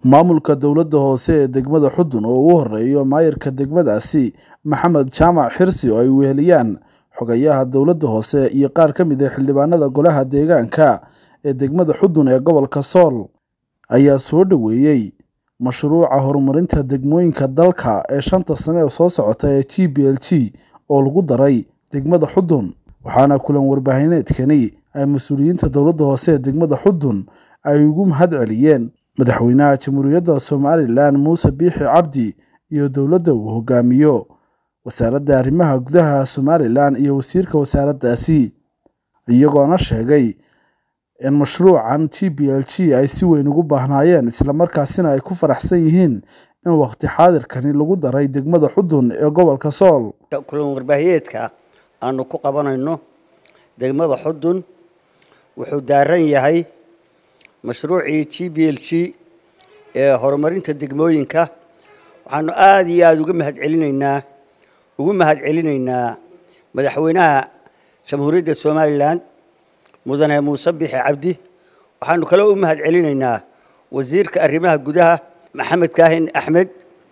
maamulka dowladda hoose ee degmada xudun oo ugu horeeyo maayirka degmadaasi maxamed jaamac xirsi oo ay weheliyaan xogayaha dowladda hoose iyo qaar ka mid ah xildhibaanada golaha deegaanka ee degmada xudun ee gobolka sool ayaa soo dhoweeyey mashruuca horumarinta degmooyinka dalka ee shanta sane ee soo socota ee g b l g oo lagu daray degmada xudun waxaana kulan warbaahineedkani ay mas-uuliyiinta dowladda hoose ee degmada xudun ay ugu mahad celiyeen madaxweynaha jamhuuriyadda somalilan muuse biixi cabdi iyo dowladda uu hogaamiyo wasaaradda arrimaha gudaha somalilan iyo wasiirka wasaaraddaasi iyagoona sheegay in mashruucan g b l g ay si weyn ugu baahnaayeen islamarkaasina ay ku faraxsan yihiin in waqti xaadirkani lagu daray degmada xudun ee gobolka sool kulan warbaahiyeedka aanu ku qabanayno degmada xudun wuxuu daaran yahay mashruucii g b l g ee horumarinta degmooyinka waxaanu aada iyo aada uga mahad celinaynaa ugu mahad celinaynaa madaxweynaha jamhuuriyadda somalilan mudane muuse bixi cabdi waxaanu kale u mahad celinaynaa wasiirka arrimaha gudaha maxamed kaahin axmed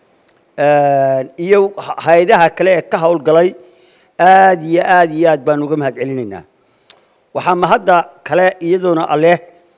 iyo hay-adaha kale ee ka howlgalay aada iyo aada iyo aad baanu uga mahad celinaynaa waxaa mahadda kale iyadoona aleh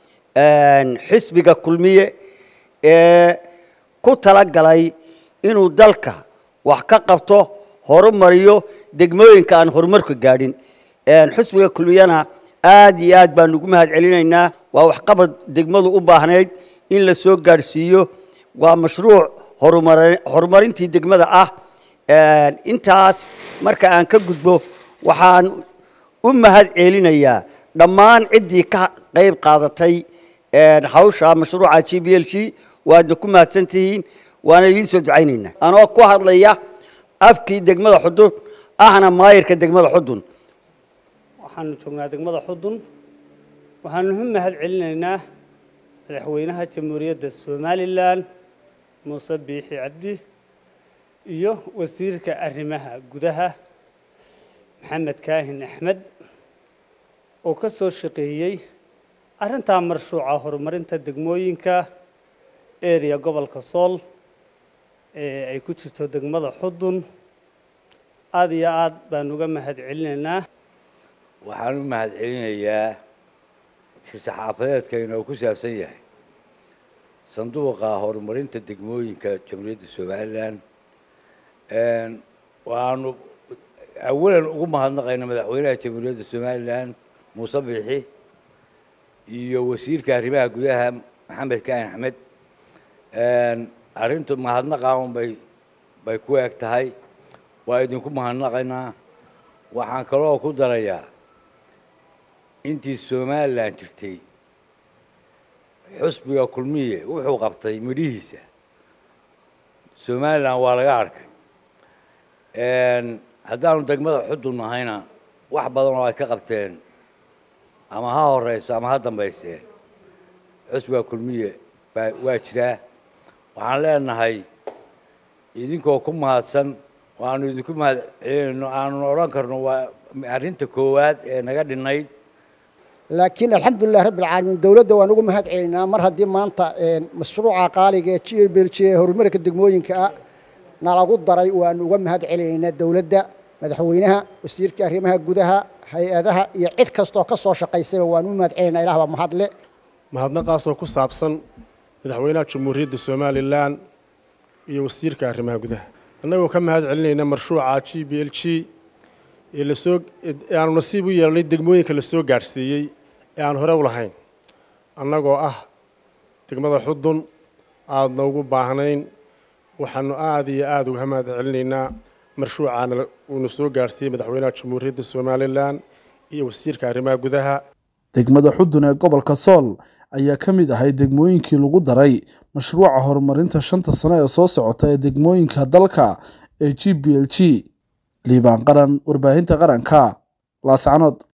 xisbiga kulmiye ee ku talagalay inuu dalka wax ka qabto horumariyo degmooyinka aan horumarka gaadhin xisbiga kulmiyena aada iyo aad baanu ugu mahad celinaynaa waa waxqabad degmadu u baahnayd in la soo gaadhsiiyo waa mashruuc horumarintii degmada ah intaas marka aan ka gudbo waxaan u mahad celinayaa dhammaan ciddii ka qayb qaadatay hawsha mashruuca g b l g waadna ku mahadsan tihiin waana idiin soo ducaynaynaa anoo ku hadlaya afkii degmada xudun ahna maayirka degmada xudun waxaanu joognaa degmada xudun waxaanu u mahad celinaynaa madaxweynaha jamhuuriyadda somalilan muuse biixi cabdi iyo wasiirka arrimaha gudaha maxamed kaahin axmed oo ka soo shaqeeyey arrintaa marshuuca horumarinta degmooyinka area gobolka sool ee ay ku jirto degmada xudun aada iyo aad baan uga mahad celinaynaa waxaan u mahad celinayaa shir-saxaafadeedkayna oo ku saabsan yahay sanduuqa horumarinta degmooyinka jamhuuriyadda somalilan waanu awalan ugu mahadnaqayna madaxweynaha jamhuuriyadda somalilan muuse biixi iyo wasiirka arrimaha gudaha maxamed kaahin axmed arrintu mahadnaqaan bay bay ku eg tahay waa idinku mahadnaqaynaa waxaan kaloo ku darayaa intii somalilan jirtay xusbiga kulmiye wuxuu qabtay midhihiisa somalilan waa laga arkay haddaanu degmada xudun nahayna wax badan oo ay ka qabteen ama ha horeyso ama ha dambayse xusbiga kulmiye baa waa jiraa waxaan leenahay idinkoo ku mahadsan waanu idinku mahad celinayno aanun odhan karno waa arrinta koowaad ee naga dhinayd laakiin alxamdulilah rabbi alcaalamiin dowladda waan ugu mahad celinaa mar haddii maanta mashruuca qaaliga ee g b l g ee horumarka degmooyinka ah nalagu daray waanu uga mahad celinaynaa dowladda madaxweynaha wasiirka arrimaha gudaha hay-adaha iyo cid kastoo ka soo shaqaysayba waanu u mahad celinaa ilah baa mahadle mahadnaqaasoo ku saabsan madaxweynaha jamhuuriyadda somalilan iyo wasiirka arrimaha gudaha annagoo ka mahad celinayna marshuuca g b l g ee lasoo aanu nasiib u yeelnay degmooyinka la soo gaadhsiiyey ee aan hore u lahayn annagoo ah degmada xudun aadna ugu baahnayn waxaanu aada iyo aada uga mahad celinaynaa marshuucaana uuna soo gaadhsiiyey madaxweynaha jamhuuriyadda somalilan iyo wasiirka arrimaha gudaha degmada xudun ee gobolka sool ayaa ka mid ahay degmooyinkii lagu daray mashruuca horumarinta shanta sano ee soo socota ee degmooyinka dalka ee g b l g liibaan qaran warbaahinta qaranka laascanood